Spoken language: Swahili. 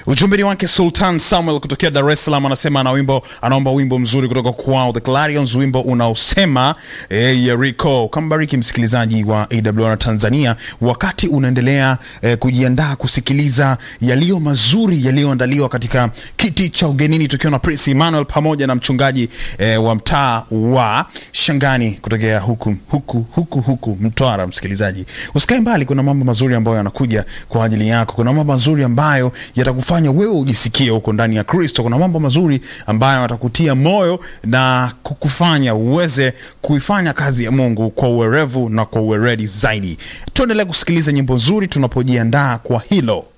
Ujumbe ni wake Sultan Samuel kutokea Dar es Salaam, anasema ana wimbo, anaomba wimbo mzuri kutoka kwao The Clarions, wimbo unaosema eh, Yeriko. Kambariki msikilizaji wa AWR Tanzania, wakati unaendelea eh, kujiandaa kusikiliza yaliyo mazuri yaliyoandaliwa katika kiti cha ugenini, tukiwa na Prince Emmanuel pamoja na mchungaji eh, wa mtaa wa Shangani kutokea huku huku huku huku Mtwara. Msikilizaji, usikae mbali, kuna mambo mazuri ambayo yanakuja kwa ajili yako. Kuna mambo mazuri ambayo yatakufanya wewe ujisikie huko ndani ya Kristo. Kuna mambo mazuri ambayo yatakutia moyo na kukufanya uweze kuifanya kazi ya Mungu kwa uwerevu na kwa uweredi zaidi. Tuendelee kusikiliza nyimbo nzuri tunapojiandaa kwa hilo.